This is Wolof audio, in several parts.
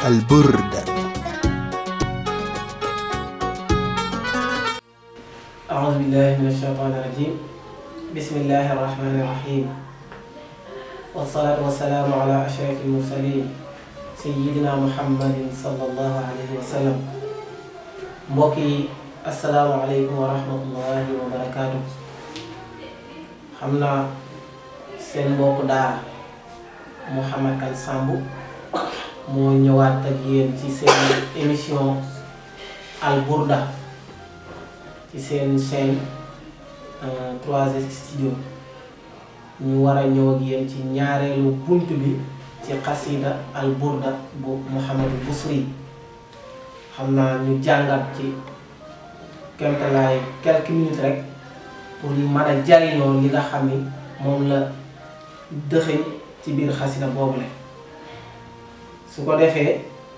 البرد أعوذ بالله من الشيطان الرجيم بسم الله الرحمن الرحيم والصلاة والسلام على أشرف المرسلين سيدنا محمد صلى الله عليه وسلم mbokki asalaamaaleykum wa rahmatullahi wa barakaatu xam naa seen mbokk daara Mouhamed Kane Samb moo ñëwaat ak yéen ci seen émission Al Burda ci seen chaîne 3S studio ñu war a ñëw ak yéen ci ñaareelu bunt bi ci xasida Al Burda bu Mouhamadou Bousri xam naa ñu jàngat ci kemtalaay quelques minutes rek pour ñu mën a jariñoo li nga xam ni moom la dëxëñ ci biir xasida boobu la su ko defee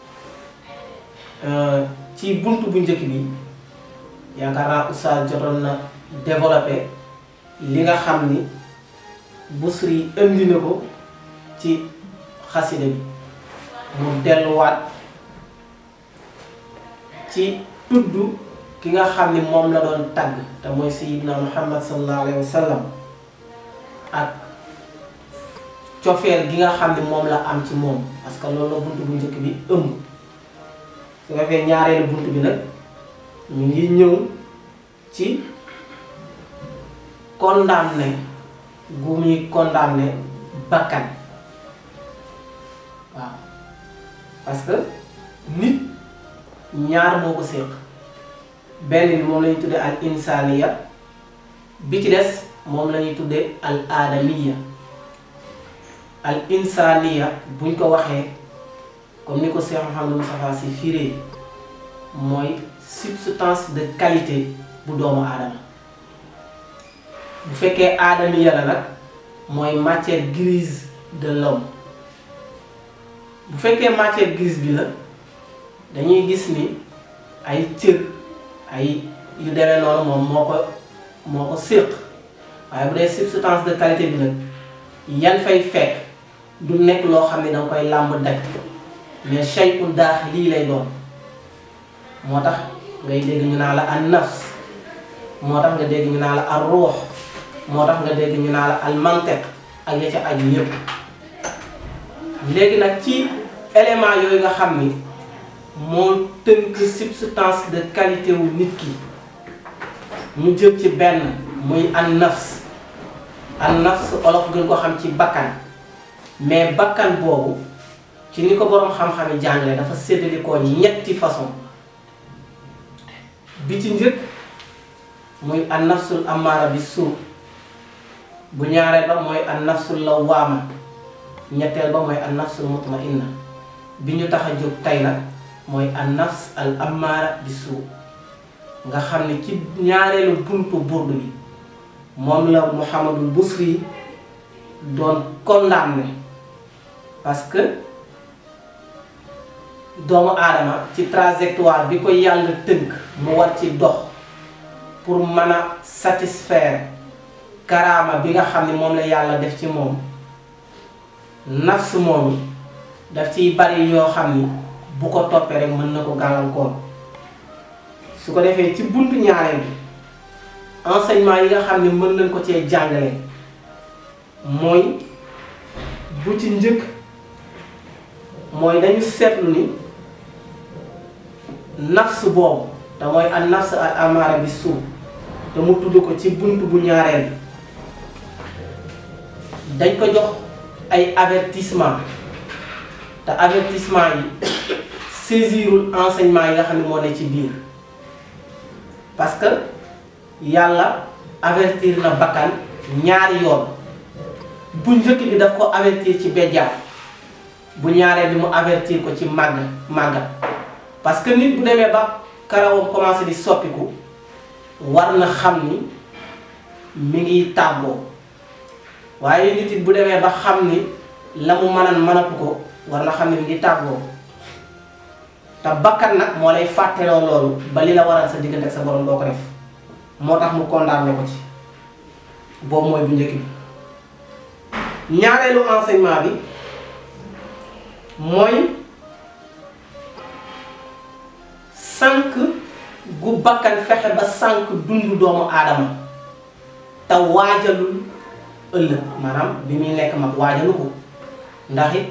ci bunt bu njëkk bi yaakaar naa oustaz jotoon na développé li nga xam ni Bousri indi na ko ci xasida bi mu delluwaat ci tudd ki nga xam ni moom la doon tagg te mooy sayidna muhammad sallallahu alayhi wa sallam ak cofeel gi nga xam ni moom la am ci moom parce que loolu la bunt bu njëkk bi ëmb su ko defee ñaareelu bunt bi nag ñu ngi ñëw ci condamné gu muy condamné bakkan waaw parce que nit ñaar moo ko séq benn bi moom la ñuy tuddee al insaniya bi ci des moom la ñuy tuddee al aadamiya al insaniya buñ ko waxee comme ni ko Cheikh Mouhamadou Moustapha Sy firee mooy substance de qualité bu doomu aadama bu fekkee aadamiya la nag mooy matière grise de l'homme bu fekkee matière grise bi la dañuy gis ni ay cër ay yu demee noonu moom moo ko moo ko séq waaye bu dee substance de qualité bi nag yan fay fekk du nekk loo xam ne danga koy làmb daj mais shay'un daax lii lay doon moo tax ngay dégg ñu naa la an nafs moo tax nga dégg ñu naa la al ruux moo tax nga dégg ñu naa la al mantiq ak ya ca aju yépp léegi nag ci élément yooyu nga xam ni moo tënk substance de qualité wu nit ki ñu jël ci benn muy an nafs an nafs olof gën ko xam ci bakkan mais bakkan boobu ci ni ko boroom xam-xam yi jàngale dafa séddali ko ñetti façon bi ci njëkk muy an nafsul amaara bi suu bu ñaareel ba mooy an nafsul lawaama ñetteel ba mooy an nafsul mutmainna bi ñu tax a jóg tey nag mooy an nafs al amaara bi suu nga xam ne ci ñaareelu buntu burdu bi moom la Mouhamadul Bousri doon condamné parce que doomu aadama ci trajectoire bi ko yàlla tënk mu war ci dox pour mën a satisfaire karaama bi nga xam ne moom la yàlla def ci moom nafs moom daf ciy bari yoo xam ni bu ko toppee rek mën na ko gàllankoor su ko defee ci buntu ñaareel bi enseignement yi nga xam ne mën nañ ko cee jàngale mooy bu ci njëkk mooy dañu seetlu ni nafs boobu te mooy an nafs al amaara bi suuf te mu tudd ko ci bunt bu ñaareel bi dañ ko jox ay avertissement te avertissement yi saisirul enseignement yi nga xam ne moo ne ci biir parce que yàlla avertir na bakkan ñaari yoon bu njëkk bi daf ko avertir ci bejjaaw bu ñaareel bi mu avertir ko ci màgg màggat parce que nit bu demee ba karawam commencé di soppiku war na xam ni mi ngi tàggoo waaye nit it bu demee ba xam ni la mu mënan mënatu ko war na xam ni mi ngi tàggoo te bakkan nag moo lay fàtteloo loolu ba li la waral sa diggante ak sa borom doo ko def moo tax mu condamné ko ci boobu mooy bu njëkk bi ñaareelu enseignement bi mooy sànq gu bakkan fexe ba sànq dundu doomu aadama te waajalul ëllëg maanaam bi muy nekk mag waajalu ko ndax it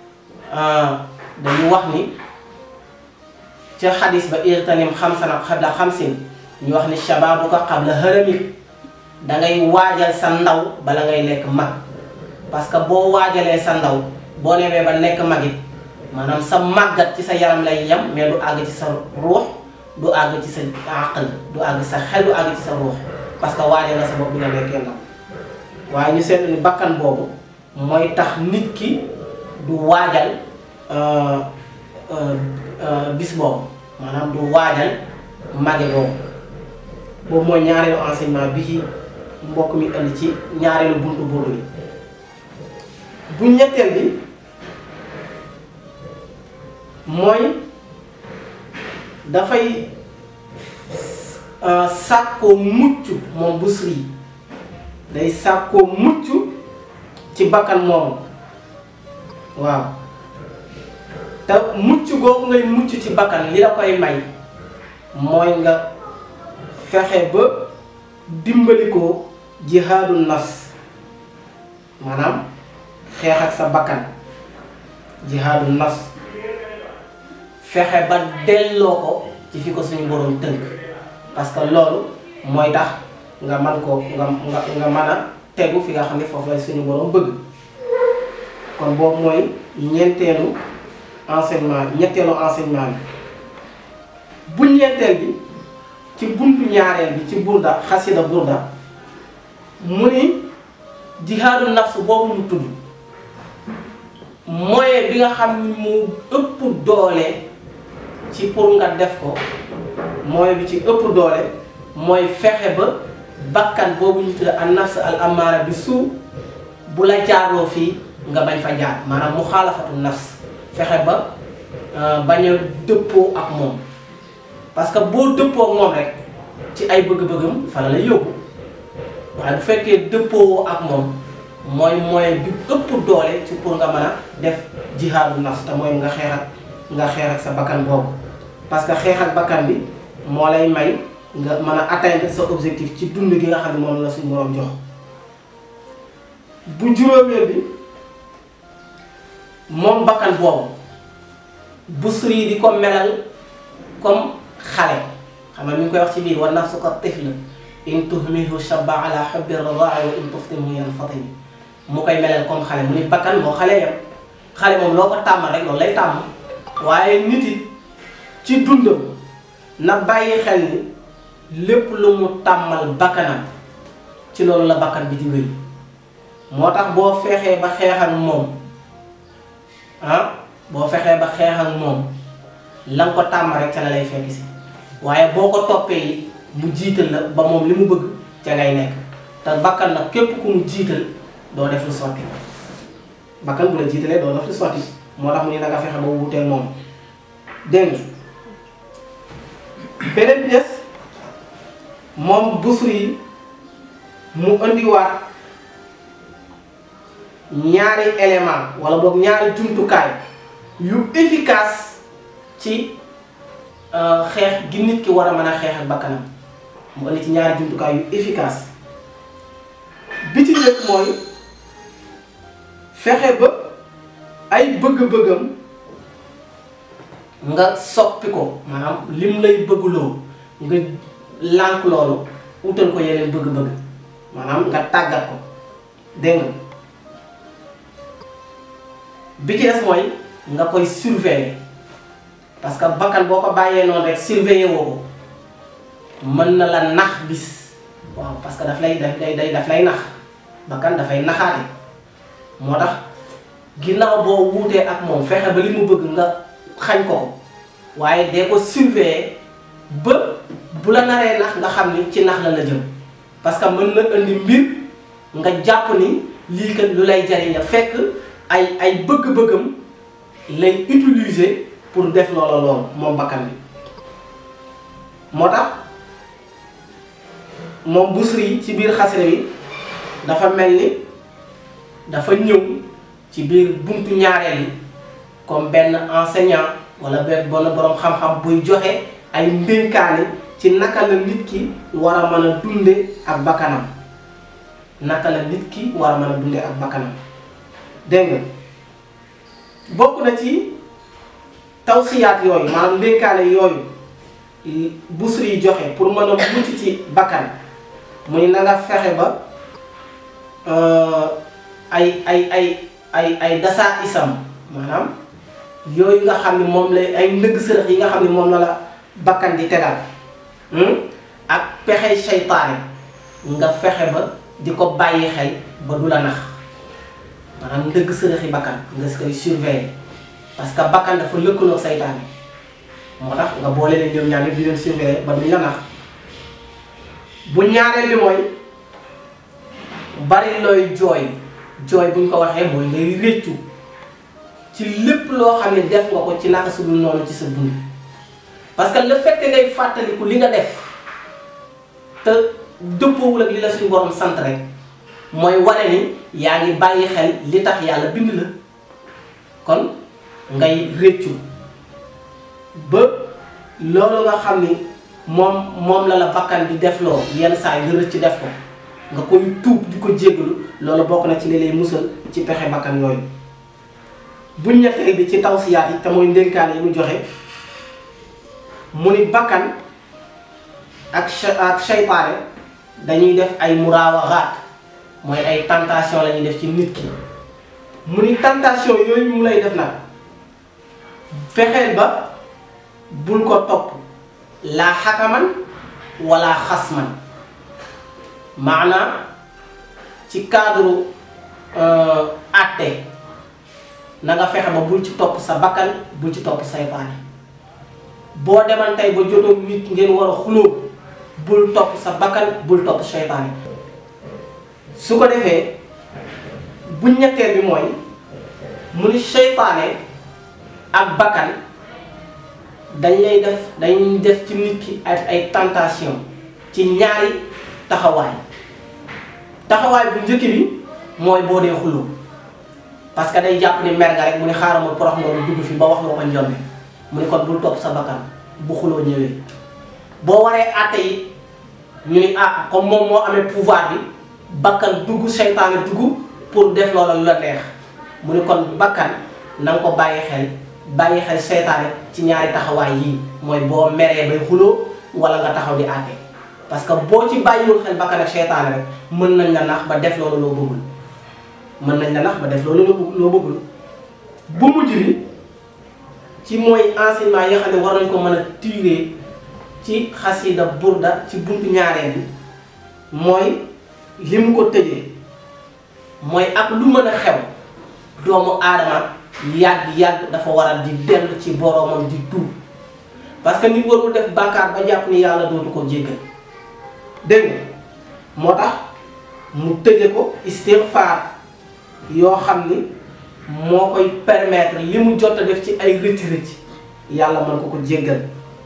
dañu wax ni ca xadis ba irtanim xamsan xabla xamsin ñu wax ni shababuka qabla haramik dangay waajal sa ndaw bala ngay nekk mag parce que boo waajalee sa ndaw boo newee ba nekk mag it maanaam sa màggat ci sa yaram lay yem mais du àgg ci sa ruux du àgg ci sa àqal du àgg sa xel du àgg ci sa ruux parce que waajal nga sa bopp bi nga nekkee ndaw waaye ñu seetlu ni bakkan boobu mooy tax nit ki du waajal bis boobu maanaam du waajal mage boobu boobu mooy ñaareelu enseignement bi ci mbokk mi indi ci ñaareelu buntu boobu bi bu ñetteel bi mooy dafay sàkkoo mucc moom Busiri day sàkkoo mucc ci bakkan moomu waaw te mucc googu ngay mucc ci bakkan li la koy may mooy nga fexe ba dimbali ko jihaadu nafs maanaam xeex ak sa bakkan jihaadu nafs fexe ba delloo ko ci fi ko suñu boroom tënk parce que loolu mooy tax nga man ko nga nga nga mën a tegu fi nga xam ne foofu la suñu boroom bëgg kon boobu mooy ñeenteelu enseignement bi ñetteelu enseignement bi bu ñeenteel bi ci buntu ñaareel bi ci burda xasida burda mu ni jihaadu nafs boobu mu tudd moyen bi nga xam ni mu ëpp doole ci pour nga def ko moyen bi ci ëpp doole mooy fexe ba bakkan boobu ñu tudd an nafs al amaara bi suu bu la jaarloo fii nga bañ fa jaar maanaam mu xaalafatu nafs fexe ba bañ a dëppoo ak moom parce que boo dëppoo ak moom rek ci ay bëgg-bëggam fa la lay yóbbu waaye bu fekkee dëppoo ak moom mooy moyen bi ëpp doole ci pour nga mën a def jihaadu nafs te mooy nga xeex ak nga xeex ak sa bakkan boobu parce que xeex ak bakkan bi moo lay may nga mën a atteindre sa objectif ci dund gi nga xam ne moom la suñu boroom jox bu juróomeel bi moom bakkan boobu Busiri di ko melal comme xale xam nga mi ngi koy wax ci biir wa nafsu ka tifl in tuhmihu shabba ala hubbi radaa wa in tuftimhu yanfatimi mu koy melal comme xale mu ni bakkan moo xale yam xale moom loo ko tàmmal rek loolu lay tàmm waaye nit it ci dundam na bàyyi xel ni lépp lu mu tàmmal bakkanam ci loolu la bakkan bi di wéy moo tax boo fexee ba xeex ak moom ah boo fexee ba xeex ak moom la nga ko tàmm rek ca la lay fekk si waaye boo ko toppee it mu jiital la ba moom li mu bëgg ca ngay nekk te bakkan nag képp ku mu jiital doo def lu sotti bakkan bu la jiitalee doo def lu sotti moo tax mu ne na nga fexe ba wuuteel moom dégg beneen bi des moom Busiri yi mu indiwaat ñaari élément wala boog ñaari jumtukaay yu efficace ci xeex gi nit ki war a mën a xeex ak bakkanam mu indi ci ñaari jumtukaay yu efficace bi ci nekk mooy fexe ba ay bëgg-bëggam nga soppi ko maanaam lim lay bëggloo nga lànk loolu utal ko yeneen bëgg-bëgg maanaam nga tàggat ko dégg nga bi ci des mooy nga koy surveiller parce que bakkan boo ko bàyyee noonu rek surveiller woo ko mën na la nax bis waaw parce que daf lay daf day day daf lay nax bakkan dafay naxaate moo tax ginnaaw boo wuutee ak moom fexe ba li mu bëgg nga xañ ko ko waaye dee ko surveiller ba bu la naree nax nga xam ni ci nax la la jëm parce que mën na indi mbir nga jàpp ni lii kat lu lay jariñ fekk ay ay bëgg-bëggam lay utiliser pour def loola loolu moom bakkan bi moo tax moom Busiri ci biir xasida bi dafa mel ni dafa ñëw ci biir buntu ñaareel yi comme benn enseignant wala benn bon borom xam-xam buy joxe ay ndénkaane ci naka la nit ki war a mën a dunde ak bakkanam naka la nit ki war a mën a dunde ak bakkanam dégg nga bokk na ci tawsiyaat yooyu maanaam ndénkaane yooyu busri yi joxe pour mën a mucc ci bakkan muy na nga fexe ba ay ay ay ay ay dasaa isam maanaam yooyu nga xam ne moom la ay ndëgg sërëx yi nga xam ne moom la la bakkan di tegal ak pexe seytaane nga fexe ba di ko bàyyi xel ba du la nax maanaam ndëgg sërëxi bakkan nga si koy surveiller parce que bakkan dafa lëkkaloo seytaane moo tax nga boole leen ñoom ñaar di leen surveiller ba duñ la nax bu ñaareel bi mooy bari looy jooy jooy buñ ko waxee mooy ngay réccu ci lépp loo xam ne def nga ko ci naka su dul noonu ci sa dund parce que le fait que ngay fàttaliku li nga def te dëppoowul ak li la suñu borom sant rek mooy wane ni yaa ngi bàyyi xel li tax yàlla bind la kon ngay réccu ba loolu nga xam ni moom moom la la bakkan di defloo yenn saa yi nga rëcc def ko nga koy tuub di ko jéggalu loolu bokk na ci li lay musal ci pexe bakkan yooyu buñ ñetteel bi ci tawsiyaat yi te mooy ndénkaan yi mu joxe mu ni bakkan ak ak seytaane dañuy def ay muraawaxaat mooy ay tentation la ñuy def ci nit ki mu ni tentation yooyu mu lay def nag fexeel ba bul ko topp laa xakaman wala xasman maanaam ci cadre àtte na nga fexe ba bul ci topp sa bakkan bul ci topp saytaane boo demal tey ba jotoo nit ngeen war a xuloo bul topp sa bakkan bul topp saytaane su ko defee bu ñetteel bi mooy mu ni saytaane ak bakkan dañ lay def dañ def ci nit ki ak ay tentation ci ñaari taxawaay taxawaay bu njëkk bi mooy boo dee xuloo parce que day jàpp ni mer nga rek mu ne xaaral ma porox nga dugg fi ba wax nga ko njombe mu ne kon bul topp sa bakkan bu xuloo ñëwee boo waree àtte yi ñu ni ah comme moom moo amee pouvoir bi bakkan dugg seytaane dugg pour def loola lu la neex mu ne kon bakkan na nga ko bàyyi xel bàyyi xel seytaane ci ñaari taxawaay yii mooy boo meree bay xuloo wala nga taxaw di àtte parce que boo ci bàyyiwul xel bakkan ak seytaane rek mën nañ la nax ba def loolu loo bëggul mën nañ la nax ba def loolu loo bëggul bu mujj bi ci mooy enseignement yi nga xam ne war nañ ko mën a tirer ci xasida burda ci buntu ñaareel bi mooy li mu ko tëjee mooy ak lu mën a xew doomu aadama yàgg-yàgg dafa war a di dellu ci boroomam di tuub parce que nit warul def bàkkaar ba jàpp ni yàlla dootu ko jéggal dégg nga moo tax mu tëje ko istighfar yoo xam ni moo koy permettre li mu jot a def ci ay rëcc-rëcc yàlla mën ko ko jéggal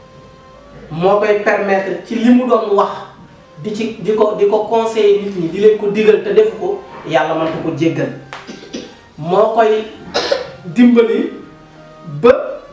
moo koy permettre ci li mu doon wax di ci di ko di ko conseiller nit ñi di leen ko digal te defu ko yàlla mën ko ko jéggal moo koy dimbali ba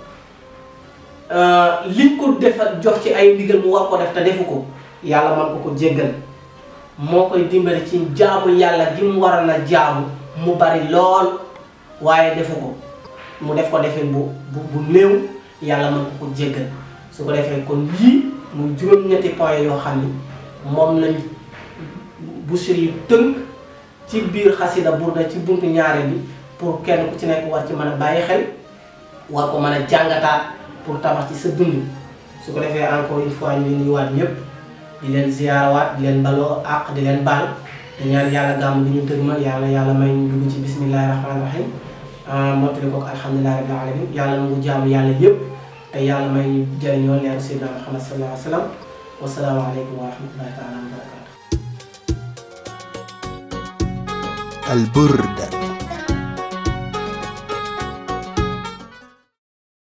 liñ ko defal jox ci ay ndigal mu war ko def te defu ko yàlla mën ko ko jéggal moo koy dimbali ci jaamu yàlla gi mu waral na jaamu mu bari lool waaye defu ko mu def ko defee bu bu bu néew yàlla mën ko ko jéggal su ko defee kon lii muy juróom-ñetti point yoo xam ni moom lañ Bichri yu tënk ci biir xasida burda ci buntu ñaare bi pour kenn ku ci nekk war ci mën a bàyyi xel war ko mën a jàngataat pour tabax ci sa dund su ko defee encore une fois ñu ngi nuyuwaat ñëpp di leen ziyaarawaat di leen baloo àq di leen baal te ñaan yàlla gàmm gi ñu tëgmal yàlla yàlla may ñu dugg ci bismillahi rahmaani rahim mottali ko alhamdulilahi rabbil alamin yàlla nangu jaamu yàlla yëpp te yàlla may ñu jëriñoo leeru sayyidina muhammad sallallahu alayhi wa sallam wasalaamu aleykum wa rahmatullahi taala wa barakatu البرد